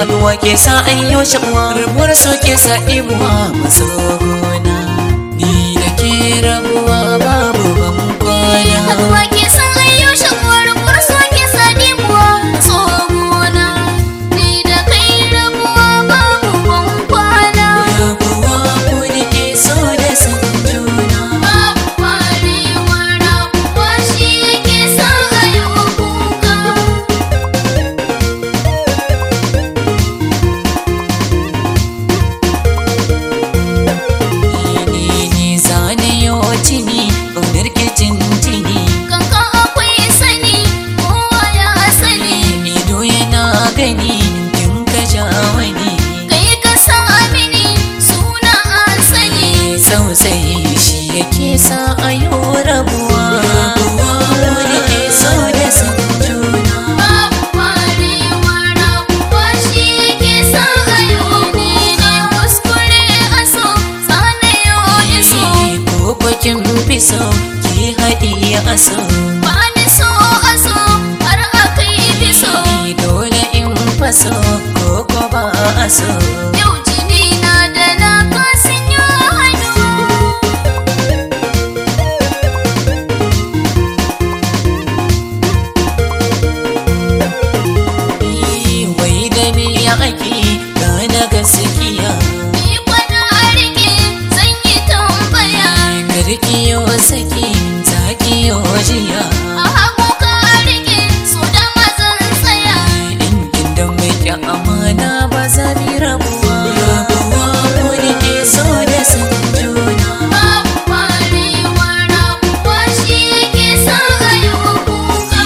haɗuwa ke sa an yi shakuwa rabuwar so ke sa imuwa maso gona ni da ke rabuwa babu ban kwana Haɗuwa ke sa ayyo shakuwar kurso ke sa dimuwa tsohona Ni da kai rabuwa babu ban kwana rabuwa ku da ke so da san juna Babu kwarewa rabuwa shi yake sa ayo kuka ni ne zane yau tini ƙaunar ke tintini Kanka akwai sani kowa ya sani ido yana gani kin ka ja wani Kai ka sa mini suna asali sausayi shi yake sa a yi rabuwa rabuwa wani ke so da san juna Babu kwarewa rabuwa shi yake sa ayo ni ne kuskure aso sanayo iso ko kwakin fi so ki haɗi a so ba ni so aso har aka yi biso dole in faso ko ko ba a so yau jini na da na kasin yi hannu wai da me ake gane gaskiya ni kwana a rike zan yi tambaya karkiyo saki zakiyo jiya a hagu ka rike so da mazan tsaya in inda mai kya amana ba za mi rabuwa rabuwa wani ke so da san juna babu kwarewa rabuwa shi yake sa ayo kuka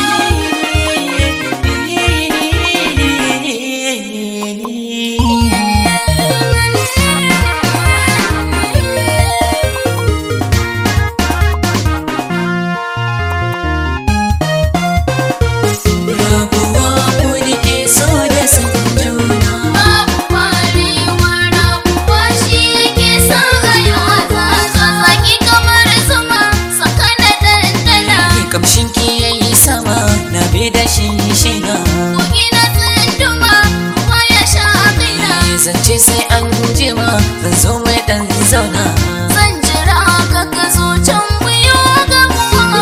rabuwa wani ke so da san juna babu kwarewa rabuwa shi yake sa ayo zaza zaki kamar zuma saka na dandana kamshin ki yayi sama na bi da shinshina kogi na tsunduma ruwa ya sha kaina zance sai an jima zan zo mai dan zauna zan jira ka ka zo can muyo gamuwa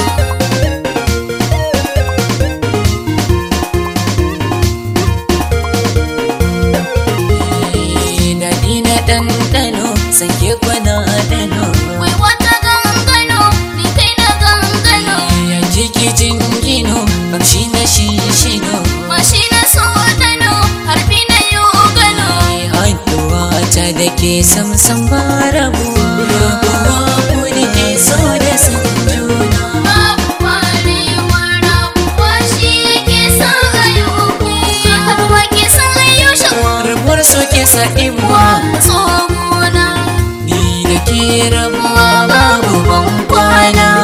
daɗi na ɗanɗano sanke kwana ɗano wai wata gangano ni kai na gangano ya jiki jingino kamshi na shishino mashi na so dano harbi na yo gano haɗuwa ta da ke samsam ba rabuwa rabuwa wani ke so da san juna babu kwarewa rabuwa shi yake sa ayo kuka haduwa ke sa ayo shakuwa rabuwar so ke sa imuwa tsohona ni da ke rabuwa babu ban kwana